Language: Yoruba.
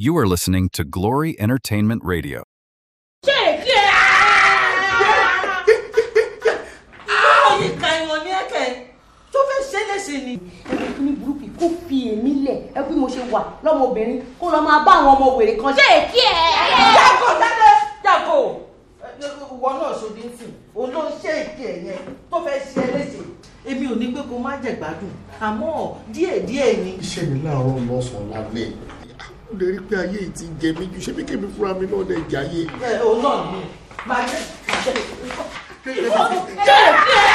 You are listening to Glory Entertainment Radio. Oyin ka ìwọ̀n ní ẹ̀kẹ́ tó fẹ́ ṣe é léṣe ni. ẹbí kí ní burúkú kó fi èmi lẹ̀ ẹ bí mo ṣe wà lọ́mọbìnrin kó lọ máa bá àwọn ọmọ wèrè kan ṣe èkí ẹ̀. Jáko jáde jáko. Ìwọ náà ṣòdì ń sìn, òun ló ń ṣe èké ẹ̀ yẹn tó fẹ́ ṣe é léṣe. Èmi ò ní pé kó má jẹ gbádùn, àmọ́ díẹ̀díẹ̀ ni. iṣẹ́ mi láàárọ̀ lọ́sàn-án lálẹ́ ó lè rí pé ayé yìí ti jẹ mí ju ṣé bí kébí fúnra mi náà lè jẹ ayé. Ẹ òun náà ni. Máa jẹ máa jẹ. ṣe èkí ẹ̀.